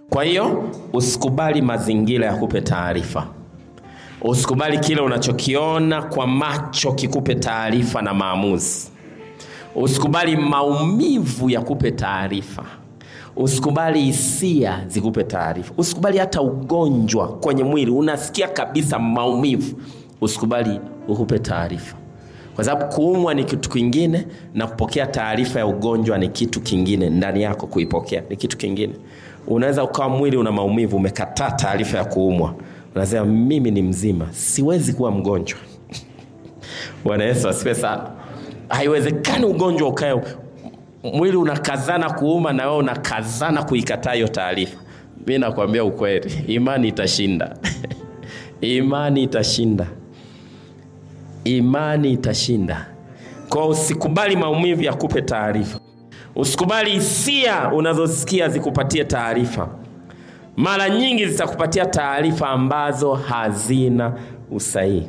Kwa hiyo usikubali mazingira yakupe taarifa. Usikubali kile unachokiona kwa macho kikupe taarifa na maamuzi. Usikubali maumivu yakupe taarifa. Usikubali hisia zikupe taarifa. Usikubali hata ugonjwa kwenye mwili, unasikia kabisa maumivu, usikubali ukupe taarifa, kwa sababu kuumwa ni kitu kingine na kupokea taarifa ya ugonjwa ni kitu kingine. Ndani yako kuipokea ni kitu kingine. Unaweza ukawa mwili una maumivu, umekataa taarifa ya kuumwa, unasema mimi ni mzima, siwezi kuwa mgonjwa. Bwana Yesu asifiwe sana. Haiwezekani ugonjwa ukae mwili unakazana kuuma na wewe unakazana kuikataa hiyo taarifa. Mi nakwambia ukweli, imani itashinda. imani itashinda, imani itashinda. Kwa usikubali maumivu yakupe taarifa, usikubali hisia unazosikia zikupatie taarifa. Mara nyingi zitakupatia taarifa ambazo hazina usahihi,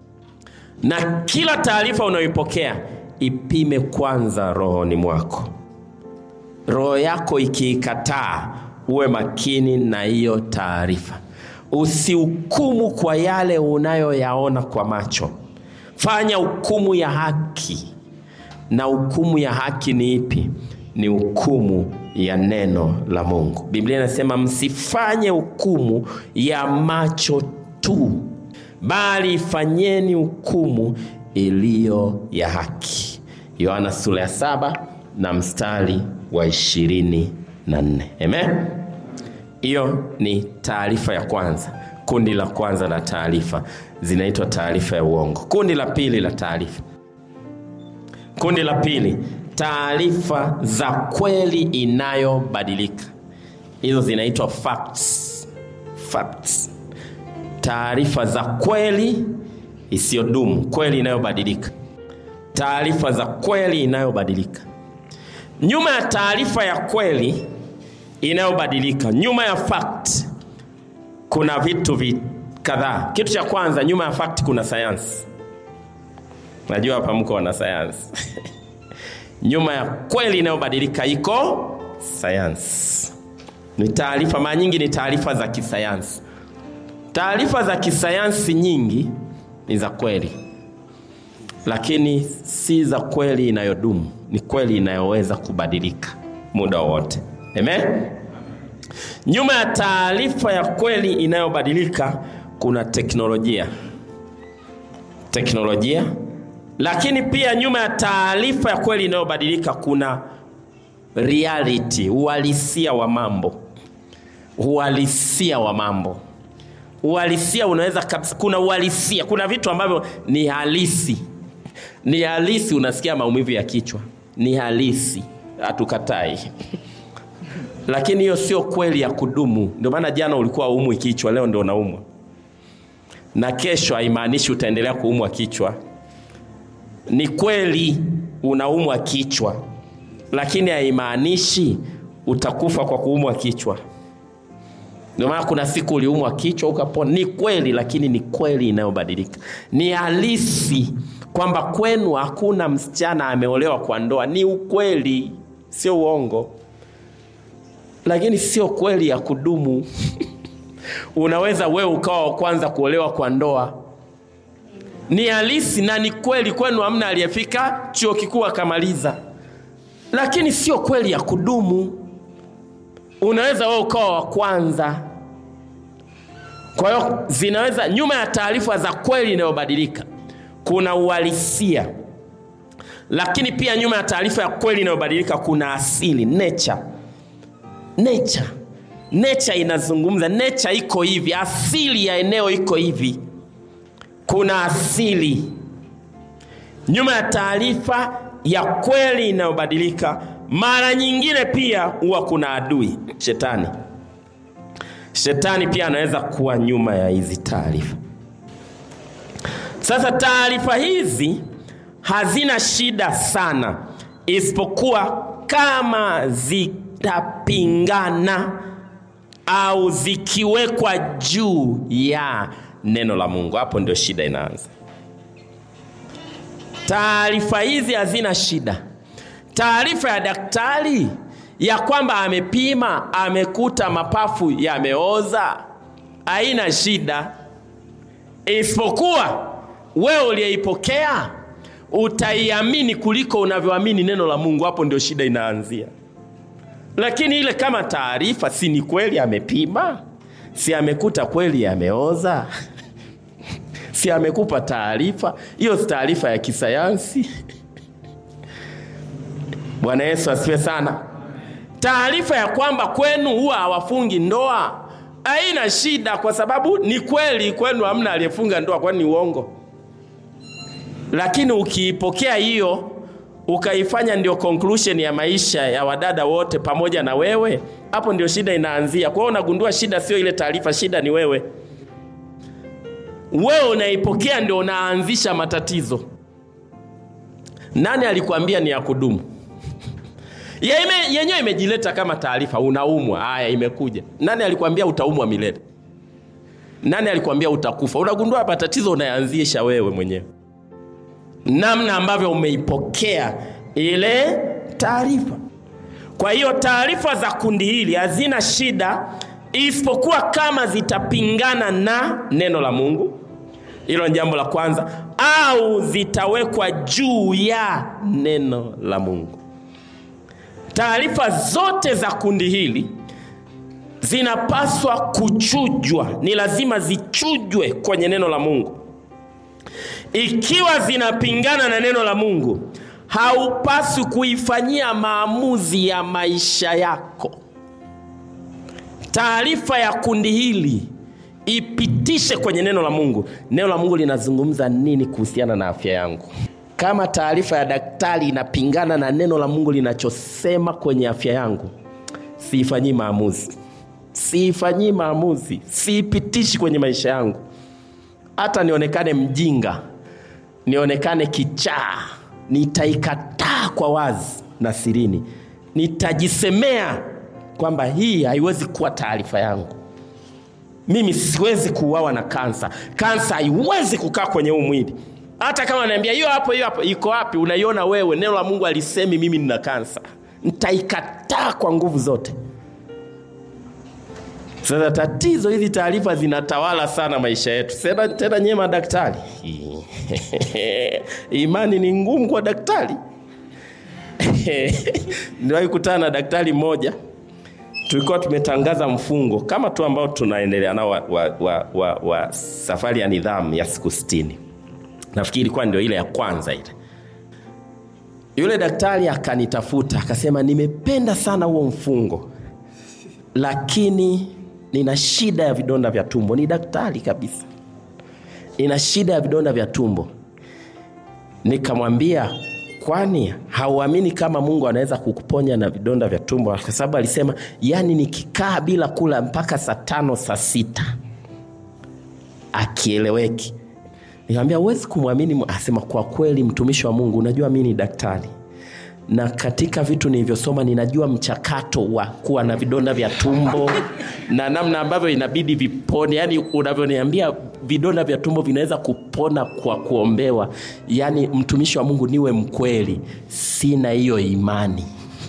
na kila taarifa unayoipokea ipime kwanza rohoni mwako. Roho yako ikiikataa, uwe makini na hiyo taarifa. Usihukumu kwa yale unayoyaona kwa macho, fanya hukumu ya haki. Na hukumu ya haki ni ipi? Ni hukumu ya neno la Mungu. Biblia inasema msifanye hukumu ya macho tu, bali fanyeni hukumu iliyo ya haki. Yohana sura ya saba na mstari wa ishirini na nne. Amen. Hiyo ni taarifa ya kwanza. Kundi la kwanza la taarifa zinaitwa taarifa ya uongo. Kundi la pili la taarifa, kundi la pili, taarifa za kweli inayobadilika. Hizo zinaitwa facts. Facts, taarifa za kweli isiyodumu, kweli inayobadilika, taarifa za kweli inayobadilika. Nyuma ya taarifa ya kweli inayobadilika, nyuma ya fact, kuna vitu vi kadhaa. Kitu cha kwanza, nyuma ya fact kuna sayansi. Najua hapa mko wana sayansi nyuma ya kweli inayobadilika iko sayansi. Ni taarifa, mara nyingi ni taarifa za kisayansi. Taarifa za kisayansi nyingi ni za kweli, lakini si za kweli inayodumu. Ni kweli inayoweza kubadilika muda wowote. Amen. Nyuma ya taarifa ya kweli inayobadilika kuna teknolojia, teknolojia. Lakini pia nyuma ya taarifa ya kweli inayobadilika kuna reality, uhalisia wa mambo, uhalisia wa mambo uhalisia unaweza kabisa. Kuna uhalisia, kuna vitu ambavyo ni halisi, ni halisi. Unasikia maumivu ya kichwa, ni halisi, hatukatai lakini hiyo sio kweli ya kudumu. Ndio maana jana ulikuwa umwi kichwa, leo ndio unaumwa, na kesho haimaanishi utaendelea kuumwa kichwa. Ni kweli unaumwa kichwa, lakini haimaanishi utakufa kwa kuumwa kichwa. Ndio maana kuna siku uliumwa kichwa ukapona. Ni kweli, lakini ni kweli inayobadilika. Ni halisi kwamba kwenu hakuna msichana ameolewa kwa ndoa. Ni ukweli, sio uongo, lakini sio kweli ya kudumu. Unaweza wewe ukawa wa kwanza kuolewa kwa ndoa. Ni halisi na ni kweli, kwenu hamna aliyefika chuo kikuu akamaliza, lakini sio kweli ya kudumu. Unaweza wewe ukawa wa kwanza. Kwa hiyo zinaweza, nyuma ya taarifa za kweli inayobadilika kuna uhalisia, lakini pia nyuma ya taarifa ya kweli inayobadilika kuna asili, nature. Nature, nature inazungumza, nature iko hivi, asili ya eneo iko hivi, kuna asili. Nyuma ya taarifa ya kweli inayobadilika mara nyingine pia huwa kuna adui, shetani. Shetani pia anaweza kuwa nyuma ya hizi taarifa. Sasa taarifa hizi hazina shida sana, isipokuwa kama zitapingana au zikiwekwa juu ya neno la Mungu. Hapo ndio shida inaanza. Taarifa hizi hazina shida. Taarifa ya daktari ya kwamba amepima amekuta mapafu yameoza, haina shida, isipokuwa wewe uliyeipokea utaiamini kuliko unavyoamini neno la Mungu. Hapo ndio shida inaanzia. Lakini ile kama taarifa, si ni kweli amepima, si amekuta kweli yameoza si amekupa taarifa hiyo, si taarifa ya kisayansi? Bwana Yesu asifiwe sana. Taarifa ya kwamba kwenu huwa hawafungi ndoa haina shida, kwa sababu ni kweli kwenu hamna aliyefunga ndoa, kwani ni uongo. Lakini ukiipokea hiyo ukaifanya ndio conclusion ya maisha ya wadada wote pamoja na wewe, hapo ndio shida inaanzia. Kwa hiyo unagundua shida sio ile taarifa, shida ni wewe. Wewe unaipokea ndio unaanzisha matatizo. Nani alikwambia ni ya kudumu? yenyewe imejileta kama taarifa, unaumwa. Haya, imekuja. Nani alikwambia utaumwa milele? Nani alikwambia utakufa? Unagundua matatizo unayanzisha wewe mwenyewe, namna ambavyo umeipokea ile taarifa. Kwa hiyo taarifa za kundi hili hazina shida, isipokuwa kama zitapingana na neno la Mungu. Hilo ni jambo la kwanza, au zitawekwa juu ya neno la Mungu. Taarifa zote za kundi hili zinapaswa kuchujwa, ni lazima zichujwe kwenye neno la Mungu. Ikiwa zinapingana na neno la Mungu, haupaswi kuifanyia maamuzi ya maisha yako. Taarifa ya kundi hili ipitishe kwenye neno la Mungu. Neno la Mungu linazungumza nini kuhusiana na afya yangu? Kama taarifa ya daktari inapingana na neno la Mungu linachosema kwenye afya yangu, siifanyii maamuzi, siifanyii maamuzi, siipitishi kwenye maisha yangu. Hata nionekane mjinga, nionekane kichaa, nitaikataa kwa wazi na sirini, nitajisemea kwamba hii haiwezi kuwa taarifa yangu. Mimi siwezi kuuawa na kansa. Kansa haiwezi kukaa kwenye huu mwili. Hata kama naambia hiyo hapo, hiyo hapo, iko wapi? Unaiona wewe? Neno la Mungu alisemi mimi nina kansa. Nitaikataa kwa nguvu zote. Sasa tatizo, hizi taarifa zinatawala sana maisha yetu. Tena tena, nyewe madaktari, imani ni ngumu kwa daktari. Niliwahi kutana na daktari mmoja tulikuwa tumetangaza mfungo kama tu ambao tunaendelea nao wa, wa, wa, wa, wa safari ya nidhamu ya siku sitini. Nafikiri ilikuwa ndio ile ya kwanza ile. Yule daktari akanitafuta akasema, nimependa sana huo mfungo, lakini nina shida ya vidonda vya tumbo. Ni daktari kabisa, nina shida ya vidonda vya tumbo. Nikamwambia, kwani hauamini kama Mungu anaweza kukuponya na vidonda vya tumbo? Kwa sababu alisema, yani nikikaa bila kula mpaka saa tano saa sita akieleweki. Nikamwambia huwezi kumwamini. Asema kwa kweli, mtumishi wa Mungu, unajua mimi ni daktari na katika vitu nilivyosoma ninajua mchakato wa kuwa na vidonda vya tumbo na namna ambavyo inabidi vipone. Yani unavyoniambia vidonda vya tumbo vinaweza kupona kwa kuombewa, yani mtumishi wa Mungu, niwe mkweli, sina hiyo imani.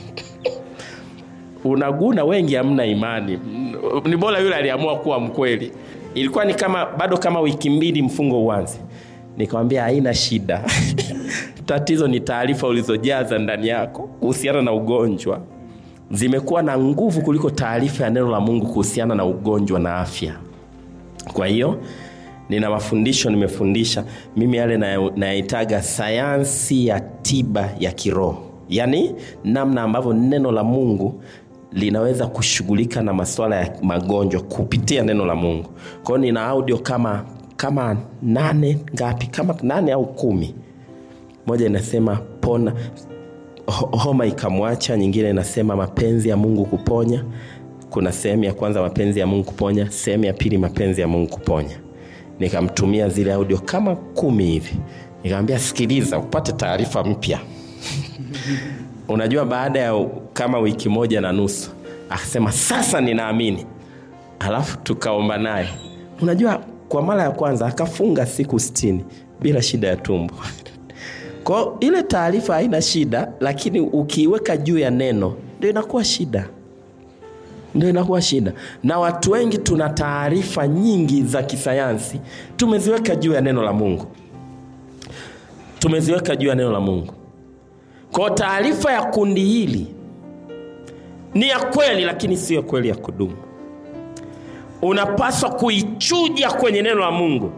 Unaguna, wengi hamna imani. Ni bora yule aliamua kuwa mkweli. Ilikuwa ni kama bado kama wiki mbili mfungo uanze, nikamwambia haina shida tatizo ni taarifa ulizojaza ndani yako kuhusiana na ugonjwa, zimekuwa na nguvu kuliko taarifa ya neno la Mungu kuhusiana na ugonjwa na afya. Kwa hiyo nina mafundisho nimefundisha mimi yale nayaitaga sayansi ya tiba ya kiroho, yaani namna ambavyo neno la Mungu linaweza kushughulika na masuala ya magonjwa kupitia neno la Mungu. Kwa hiyo nina audio kama kama nane ngapi, kama nane au kumi moja inasema pona homa ikamwacha, nyingine inasema mapenzi ya Mungu kuponya. Kuna sehemu ya kwanza mapenzi ya Mungu kuponya, sehemu ya pili mapenzi ya Mungu kuponya. Nikamtumia zile audio kama kumi hivi, nikamwambia sikiliza, upate taarifa mpya. Unajua, baada ya kama wiki moja na nusu akasema sasa ninaamini. Alafu tukaomba naye, unajua, kwa mara ya kwanza akafunga siku sitini bila shida ya tumbo. Kwa ile taarifa haina shida, lakini ukiiweka juu ya neno ndio inakuwa shida ndio inakuwa shida na watu wengi tuna taarifa nyingi za kisayansi tumeziweka juu ya neno la mungu tumeziweka juu ya neno la mungu kwa taarifa ya kundi hili ni ya kweli lakini siyo kweli ya kudumu unapaswa kuichuja kwenye neno la mungu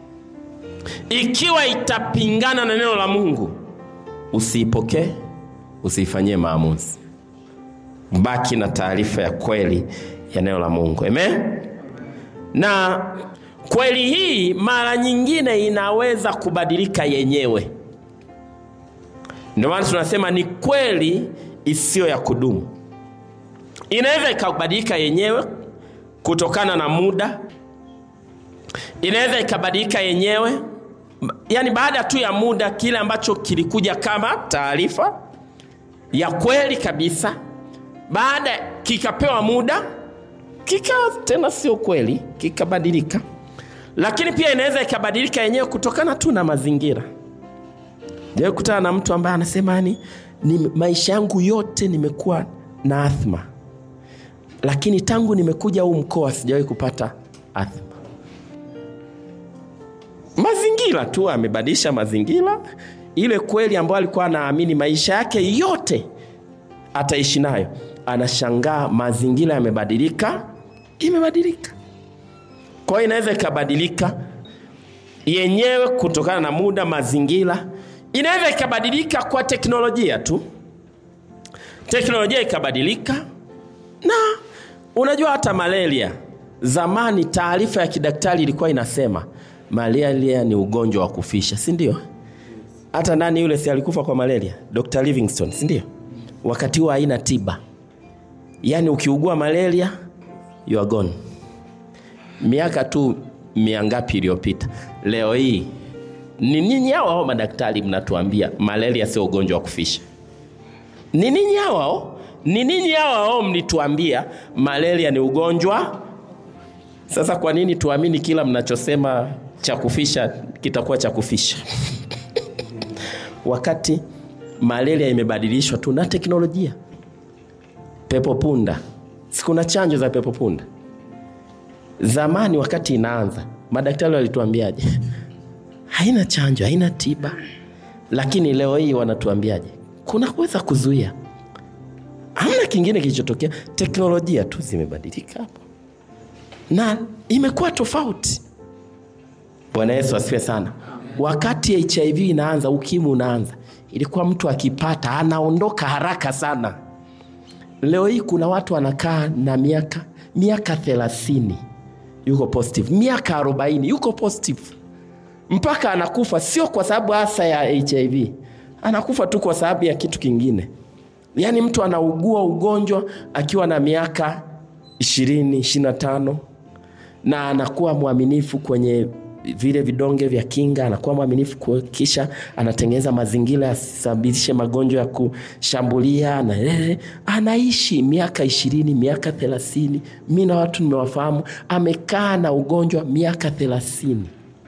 ikiwa itapingana na neno la mungu usiipokee usiifanyie maamuzi baki na taarifa ya kweli ya neno la mungu amen na kweli hii mara nyingine inaweza kubadilika yenyewe ndio maana tunasema ni kweli isiyo ya kudumu inaweza ikabadilika yenyewe kutokana na muda inaweza ikabadilika yenyewe yaani baada tu ya muda kile ambacho kilikuja kama taarifa ya kweli kabisa baada kikapewa muda kikawa tena sio kweli kikabadilika lakini pia inaweza ikabadilika yenyewe kutokana tu na mazingira jawai kutana na mtu ambaye anasema yani ni maisha yangu yote nimekuwa na athma lakini tangu nimekuja huu mkoa sijawahi kupata athma mazingira tu amebadilisha mazingira ile kweli ambayo alikuwa anaamini maisha yake yote ataishi nayo anashangaa mazingira yamebadilika imebadilika kwa hiyo inaweza ikabadilika yenyewe kutokana na muda mazingira inaweza ikabadilika kwa teknolojia tu teknolojia ikabadilika na unajua hata malaria zamani taarifa ya kidaktari ilikuwa inasema malaria ni ugonjwa wa kufisha si ndio hata nani yule si alikufa kwa malaria dr livingstone si ndio wakati huo haina tiba yaani ukiugua malaria you are gone miaka tu mia ngapi iliyopita leo hii ni ninyi hao hao madaktari mnatuambia malaria sio ugonjwa wa kufisha ni ninyi hao hao ni ninyi hao hao mlituambia malaria ni ugonjwa sasa kwa nini tuamini kila mnachosema cha kufisha kitakuwa cha kufisha wakati malaria imebadilishwa tu na teknolojia pepo punda sikuna chanjo za pepo punda zamani wakati inaanza madaktari walituambiaje haina chanjo haina tiba lakini leo hii wanatuambiaje kuna kuweza kuzuia hamna kingine kilichotokea teknolojia tu zimebadilika hapo na imekuwa tofauti bwana yesu asifiwe sana wakati hiv inaanza ukimwi unaanza ilikuwa mtu akipata anaondoka haraka sana leo hii kuna watu wanakaa na miaka miaka thelathini yuko positive miaka arobaini yuko positive mpaka anakufa sio kwa sababu hasa ya hiv anakufa tu kwa sababu ya kitu kingine yaani mtu anaugua ugonjwa akiwa na miaka ishirini ishirina tano na anakuwa mwaminifu kwenye vile vidonge vya kinga anakuwa mwaminifu kisha anatengeneza mazingira yasababishe magonjwa ya kushambulia na eh, anaishi miaka ishirini miaka thelathini mi na watu nimewafahamu amekaa na ugonjwa miaka thelathini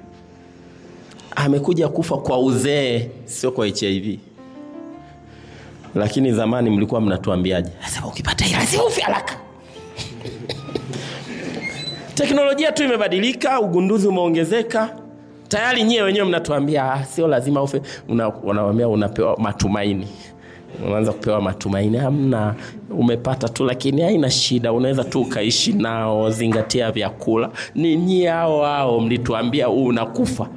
amekuja kufa kwa uzee sio kwa hiv lakini zamani mlikuwa mnatuambiaje sasa ukipata hii lazima ufe haraka teknolojia tu imebadilika ugunduzi umeongezeka tayari nyie wenyewe mnatuambia ah, sio lazima ufe unawambia una unapewa matumaini unaanza kupewa matumaini hamna umepata tu lakini haina shida unaweza tu ukaishi nao zingatia vyakula ni nyie hao hao mlituambia huu unakufa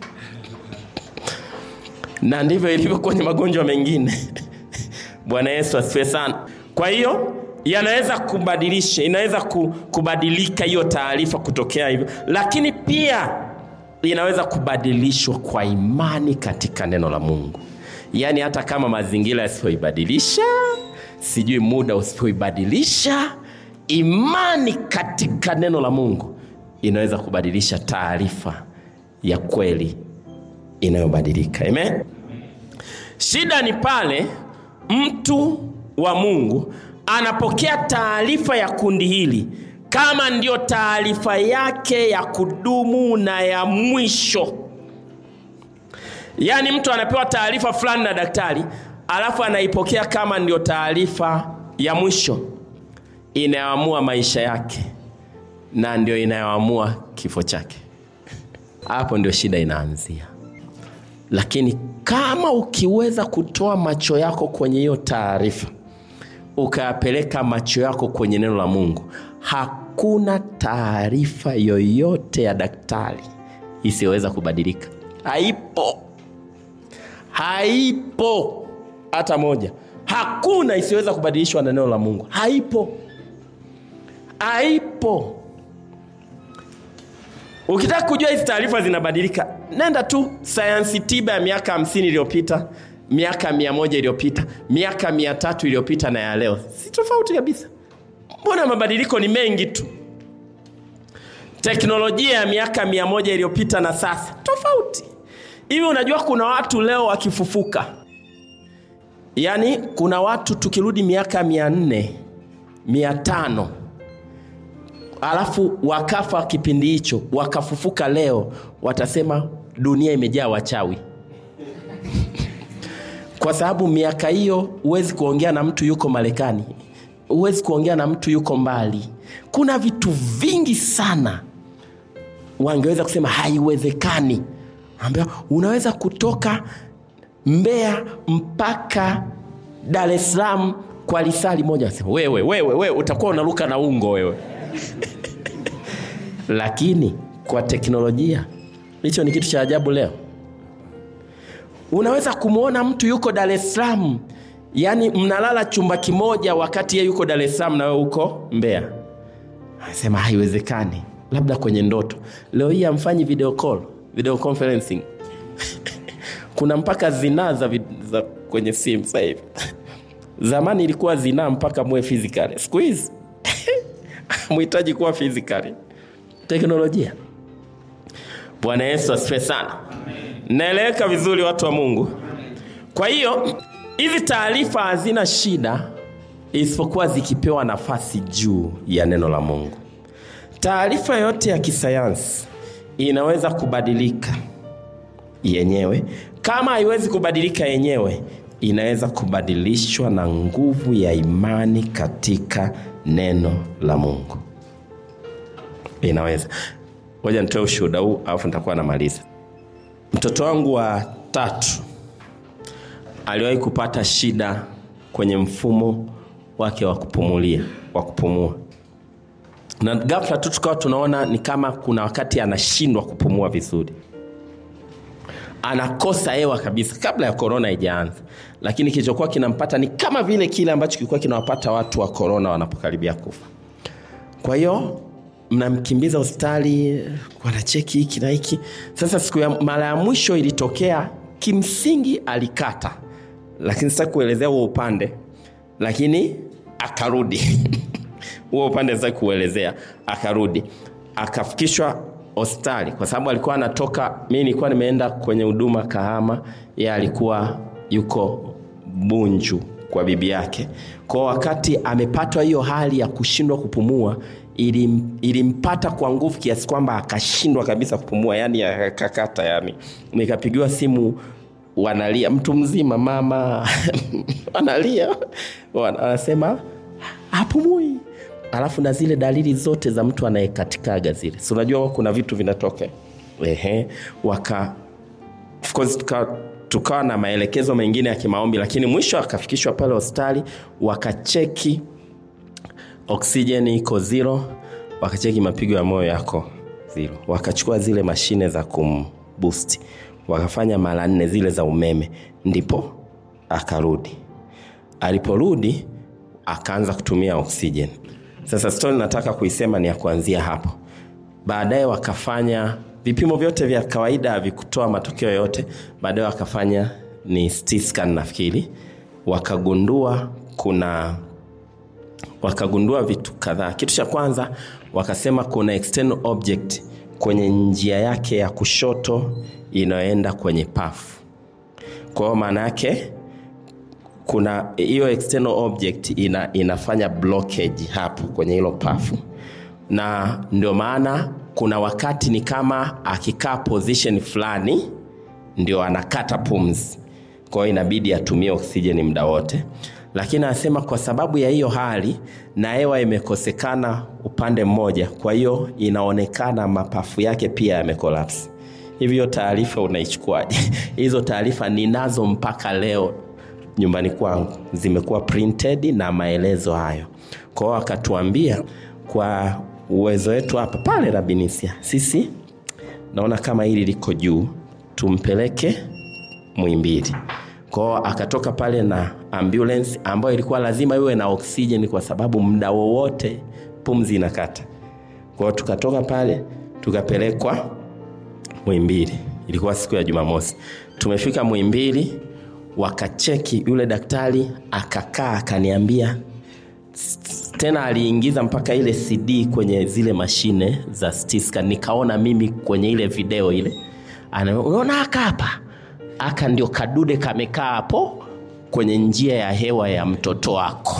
na ndivyo ilivyo kwenye magonjwa mengine bwana yesu asifiwe sana kwa hiyo yanaweza kubadilisha inaweza kubadilika hiyo taarifa kutokea hivyo lakini pia inaweza kubadilishwa kwa imani katika neno la mungu yaani hata kama mazingira yasipoibadilisha sijui muda usipoibadilisha imani katika neno la mungu inaweza kubadilisha taarifa ya kweli inayobadilika amen shida ni pale mtu wa mungu anapokea taarifa ya kundi hili kama ndiyo taarifa yake ya kudumu na ya mwisho yaani mtu anapewa taarifa fulani na daktari alafu anaipokea kama ndio taarifa ya mwisho inayoamua maisha yake na ndio inayoamua kifo chake. Hapo ndio shida inaanzia. Lakini kama ukiweza kutoa macho yako kwenye hiyo taarifa, ukayapeleka macho yako kwenye neno la Mungu, hakuna taarifa yoyote ya daktari isiyoweza kubadilika. Haipo, haipo hata moja. Hakuna isiyoweza kubadilishwa na neno la Mungu. Haipo, haipo. Ukitaka kujua hizi taarifa zinabadilika, nenda tu sayansi tiba ya miaka hamsini iliyopita, miaka mia moja iliyopita, miaka mia tatu iliyopita na ya leo, si tofauti kabisa. Mbona mabadiliko ni mengi tu. Teknolojia ya miaka mia moja iliyopita na sasa tofauti. Hivi unajua kuna watu leo wakifufuka, yaani kuna watu tukirudi miaka mia nne mia tano alafu wakafa kipindi hicho wakafufuka leo, watasema dunia imejaa wachawi kwa sababu miaka hiyo huwezi kuongea na mtu yuko Marekani, huwezi kuongea na mtu yuko mbali. Kuna vitu vingi sana wangeweza kusema haiwezekani. Ambia unaweza kutoka Mbeya mpaka Dar es Salaam kwa lisali moja. Sema wewe, wewe, wewe utakuwa unaruka na ungo wewe lakini kwa teknolojia hicho ni kitu cha ajabu. Leo unaweza kumwona mtu yuko Dar es Salaam, yaani mnalala chumba kimoja, wakati yeye yuko Dar es Salaam na wewe uko Mbeya. Anasema haiwezekani, labda kwenye ndoto. Leo hii amfanyi video call, video conferencing kuna mpaka zinaa za, vid- za kwenye simu sasa hivi. Zamani ilikuwa zinaa mpaka muwe physically, siku hizi muhitaji kuwa physically teknolojia. Bwana Yesu asifiwe sana. Naeleweka vizuri, watu wa Mungu? Kwa hiyo hizi taarifa hazina shida, isipokuwa zikipewa nafasi juu ya neno la Mungu. Taarifa yote ya kisayansi inaweza kubadilika yenyewe. Kama haiwezi kubadilika yenyewe, inaweza kubadilishwa na nguvu ya imani katika neno la Mungu inaweza. Ngoja nitoe ushuhuda huu alafu nitakuwa namaliza. Mtoto wangu wa tatu aliwahi kupata shida kwenye mfumo wake wa kupumulia, wa kupumua, na ghafla tu tukawa tunaona ni kama kuna wakati anashindwa kupumua vizuri, anakosa hewa kabisa, kabla ya korona haijaanza. Lakini kilichokuwa kinampata ni kama vile kile ambacho kilikuwa kinawapata watu wa korona wanapokaribia kufa. Kwa hiyo mnamkimbiza hospitali, wanacheki hiki na hiki. Sasa siku ya mara ya mwisho ilitokea, kimsingi alikata, lakini sasa kuelezea huo upande, lakini akarudi huo upande sasa kuelezea, akarudi akafikishwa hospitali kwa sababu alikuwa anatoka. Mi nilikuwa nimeenda kwenye huduma Kahama, yeye alikuwa yuko Bunju kwa bibi yake. Kwa wakati amepatwa hiyo hali ya kushindwa kupumua, ilim, ilimpata kwa nguvu kiasi kwamba akashindwa kabisa kupumua, yani akakata. Yani nikapigiwa simu, wanalia, mtu mzima, mama wanalia, Wana- anasema hapumui, alafu na zile dalili zote za mtu anayekatikaga zile, si unajua kuna vitu vinatoka ehe, waka of course tuka tukawa na maelekezo mengine ya kimaombi, lakini mwisho akafikishwa pale hospitali, wakacheki oksijeni iko zero, wakacheki mapigo ya moyo yako zero, wakachukua zile mashine za kumboost, wakafanya mara nne zile za umeme, ndipo akarudi. Aliporudi akaanza kutumia oksijeni. Sasa stori nataka kuisema ni ya kuanzia hapo. Baadaye wakafanya vipimo vyote vya kawaida havikutoa matokeo yote. Baadaye wakafanya ni CT scan nafikiri, wakagundua kuna wakagundua vitu kadhaa. Kitu cha kwanza wakasema kuna external object kwenye njia yake ya kushoto inayoenda kwenye pafu. Kwa hiyo maana yake kuna hiyo external object ina, inafanya blockage hapo kwenye hilo pafu, na ndio maana kuna wakati ni kama akikaa position fulani ndio anakata pumzi, kwa hiyo inabidi atumie oksijeni muda wote. lakini anasema kwa sababu ya hiyo hali na hewa imekosekana upande mmoja, kwa hiyo inaonekana mapafu yake pia yamekolapsi. Hivyo taarifa unaichukuaje? Hizo taarifa ninazo mpaka leo nyumbani kwangu, zimekuwa printed na maelezo hayo. Kwa hiyo akatuambia kwa uwezo wetu hapa pale Rabinisia, sisi naona kama hili liko juu, tumpeleke Muhimbili. Kwao akatoka pale na ambulance ambayo ilikuwa lazima iwe na oksijeni kwa sababu muda wowote pumzi inakata. Kwao tukatoka pale tukapelekwa Muhimbili. Ilikuwa siku ya Jumamosi. Tumefika Muhimbili, wakacheki, yule daktari akakaa akaniambia tena aliingiza mpaka ile CD kwenye zile mashine za CT scan. Nikaona mimi kwenye ile video ile, ana unaona aka hapa aka ndio kadude kamekaa hapo kwenye njia ya hewa ya mtoto wako.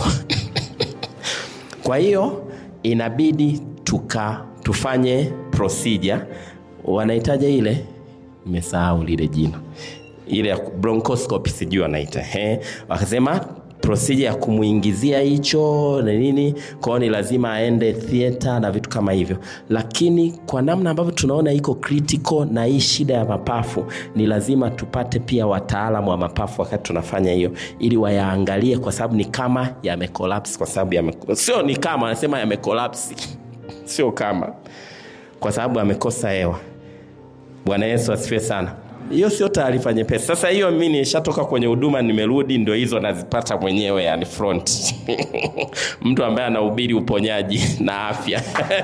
Kwa hiyo inabidi tuka tufanye procedure, wanahitaja ile, nimesahau lile jina, ile ya bronchoscopy, sijui wanaita eh, wakasema procedure ya kumuingizia hicho na nini, kwao ni lazima aende theater na vitu kama hivyo. Lakini kwa namna ambavyo tunaona iko critical na hii shida ya mapafu, ni lazima tupate pia wataalamu wa mapafu wakati tunafanya hiyo, ili wayaangalie, kwa sababu ni kama yamecollapse, kwa sababu yame, sio ni kama anasema yamecollapse, sio kama, kwa sababu amekosa hewa. Bwana Yesu asifiwe sana. Hiyo sio taarifa nyepesi. Sasa hiyo mimi nishatoka kwenye huduma, nimerudi, ndio hizo nazipata mwenyewe, yani front mtu ambaye anahubiri uponyaji na afya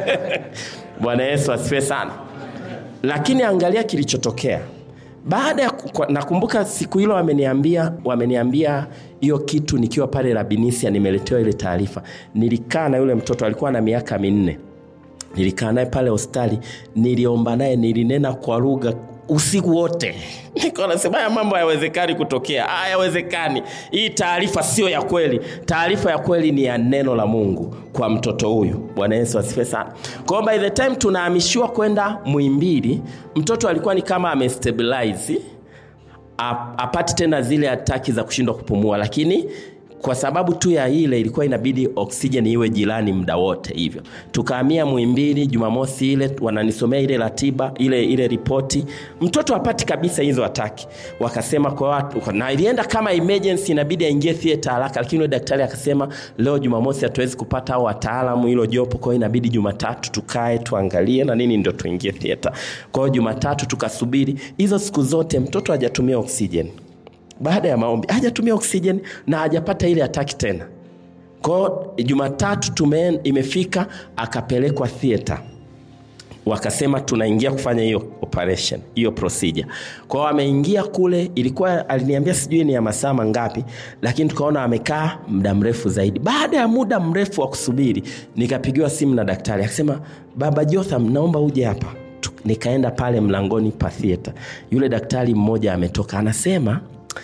Bwana Yesu asifiwe sana. Lakini angalia kilichotokea baada ya nakumbuka siku hilo wameniambia wameniambia hiyo kitu nikiwa pale Rabinisia, nimeletewa ile taarifa. Nilikaa na yule mtoto alikuwa na miaka minne, nilikaa naye pale hospitali, niliomba naye, nilinena kwa lugha usiku wote niko nasema haya mambo hayawezekani kutokea, hayawezekani. Hii taarifa sio ya kweli. Taarifa ya kweli ni ya neno la Mungu kwa mtoto huyu. Bwana Yesu asifiwe sana. Kwa by the time tunahamishiwa kwenda Muhimbili, mtoto alikuwa ni kama amestabilize, apati tena zile ataki za kushindwa kupumua, lakini kwa sababu tu ya ile ilikuwa inabidi oksijeni iwe jirani muda wote. Hivyo tukahamia Muhimbili Jumamosi ile, wananisomea ile ratiba ile ile ripoti, mtoto hapati kabisa hizo ataki. Wakasema kwa watu, na ilienda kama emergency, inabidi aingie theater haraka, lakini yule daktari akasema leo Jumamosi hatuwezi kupata hao wataalamu, hilo jopo, kwa hiyo inabidi Jumatatu tukae tuangalie na nini ndio tuingie theater. Kwa hiyo Jumatatu tukasubiri. Hizo siku zote mtoto hajatumia oksijeni baada ya maombi hajatumia oksijeni na hajapata ile ataki tena. Kwao Jumatatu tume imefika, akapelekwa theater, wakasema tunaingia kufanya hiyo operation, hiyo procedure. Kwao ameingia kule, ilikuwa aliniambia sijui ni ya masaa mangapi, lakini tukaona amekaa muda mrefu zaidi. Baada ya muda mrefu wa kusubiri, nikapigiwa simu na daktari akasema, baba Jotham, naomba uje hapa. Nikaenda pale mlangoni pa theater, yule daktari mmoja ametoka, anasema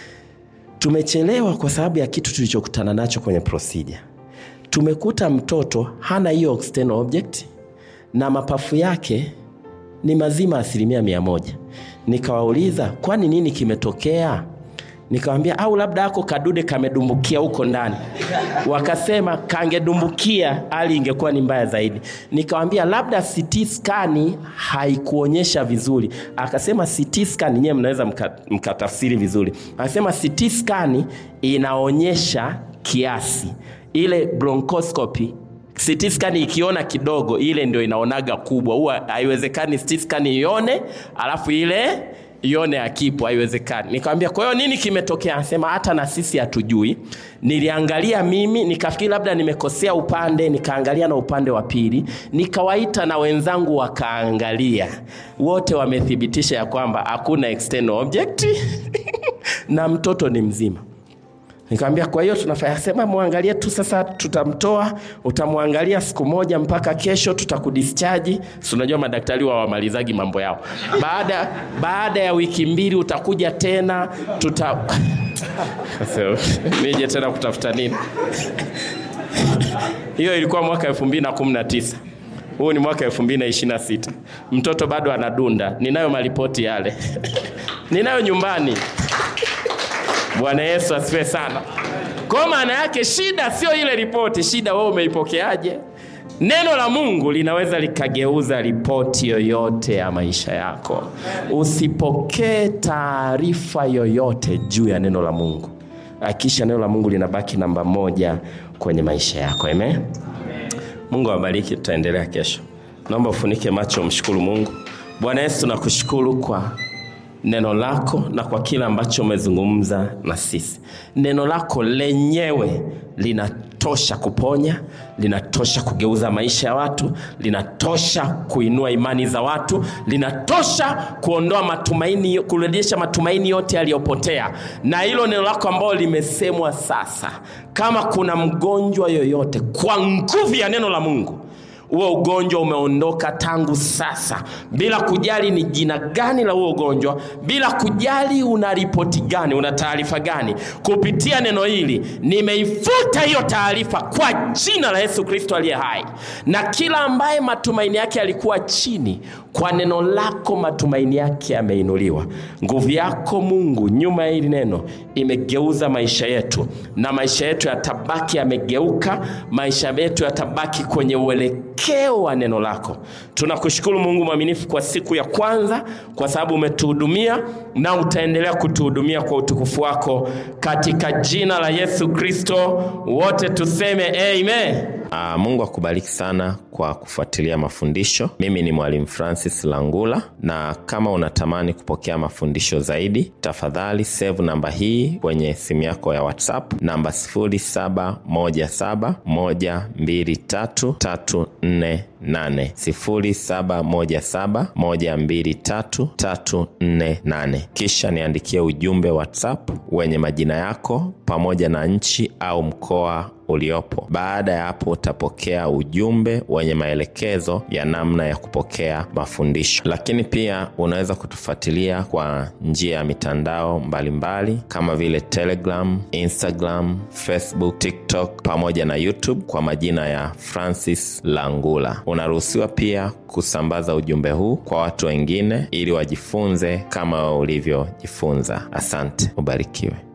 tumechelewa kwa sababu ya kitu tulichokutana nacho kwenye procedure. Tumekuta mtoto hana hiyo external object na mapafu yake ni mazima asilimia mia moja. Nikawauliza, kwani nini kimetokea? Nikawambia au labda ako kadude kamedumbukia huko ndani. Wakasema kangedumbukia hali ingekuwa ni mbaya zaidi. Nikawambia labda CT scan haikuonyesha vizuri. Akasema CT scan nyewe mnaweza mkatafsiri mka vizuri. Akasema CT scan inaonyesha kiasi, ile bronchoscopy CT scan ikiona kidogo, ile ndio inaonaga kubwa. Huwa haiwezekani CT scan ione alafu ile ione akipo, haiwezekani. Nikamwambia kwa hiyo nini kimetokea? Anasema hata na sisi hatujui. Niliangalia mimi nikafikiri labda nimekosea upande, nikaangalia na upande wa pili, nikawaita na wenzangu wakaangalia, wote wamethibitisha ya kwamba hakuna external object na mtoto ni mzima. Nikamwambia kwa hiyo tunafanya sema, muangalie tu sasa, tutamtoa, utamwangalia siku moja mpaka kesho, tutakudischarge. Si unajua madaktari wa wamalizagi mambo yao. Baada baada ya wiki mbili utakuja tena, tuta nije tena kutafuta nini? Hiyo ilikuwa mwaka 2019. Huu ni mwaka 2026. Mtoto bado anadunda. Ninayo maripoti yale. Ninayo nyumbani. Bwana Yesu asifiwe sana. Kwa maana yake shida sio ile ripoti, shida wewe umeipokeaje? Neno la Mungu linaweza likageuza ripoti yoyote ya maisha yako. Usipokee taarifa yoyote juu ya neno la Mungu, hakikisha neno la Mungu linabaki namba moja kwenye maisha yako. Amen. Mungu awabariki, tutaendelea kesho. Naomba ufunike macho, mshukuru Mungu. Bwana Yesu, tunakushukuru kwa neno lako na kwa kile ambacho umezungumza na sisi. Neno lako lenyewe linatosha kuponya, linatosha kugeuza maisha ya watu, linatosha kuinua imani za watu, linatosha kuondoa matumaini, kurejesha matumaini yote yaliyopotea. Na hilo neno lako ambalo limesemwa sasa, kama kuna mgonjwa yoyote, kwa nguvu ya neno la Mungu huo ugonjwa umeondoka tangu sasa, bila kujali ni jina gani la huo ugonjwa, bila kujali una ripoti gani, una taarifa gani. Kupitia neno hili nimeifuta hiyo taarifa kwa jina la Yesu Kristo aliye hai, na kila ambaye matumaini yake yalikuwa chini, kwa neno lako matumaini yake yameinuliwa. Nguvu yako Mungu nyuma ya hili neno imegeuza maisha yetu, na maisha yetu yatabaki yamegeuka, maisha yetu yatabaki kwenye uelekeo wa neno lako. Tunakushukuru Mungu mwaminifu kwa siku ya kwanza, kwa sababu umetuhudumia na utaendelea kutuhudumia kwa utukufu wako, katika jina la Yesu Kristo wote tuseme amen. Aa, Mungu akubariki sana kwa kufuatilia mafundisho. Mimi ni Mwalimu Francis Langula, na kama unatamani kupokea mafundisho zaidi, tafadhali save namba hii kwenye simu yako ya WhatsApp, namba 0717123348 0717123348. Kisha niandikie ujumbe WhatsApp wenye majina yako pamoja na nchi au mkoa uliopo. Baada ya hapo utapokea ujumbe wenye maelekezo ya namna ya kupokea mafundisho. Lakini pia unaweza kutufuatilia kwa njia ya mitandao mbalimbali mbali, kama vile Telegram, Instagram, Facebook, TikTok pamoja na YouTube kwa majina ya Francis Langula. Unaruhusiwa pia kusambaza ujumbe huu kwa watu wengine ili wajifunze kama ulivyojifunza. Asante, ubarikiwe.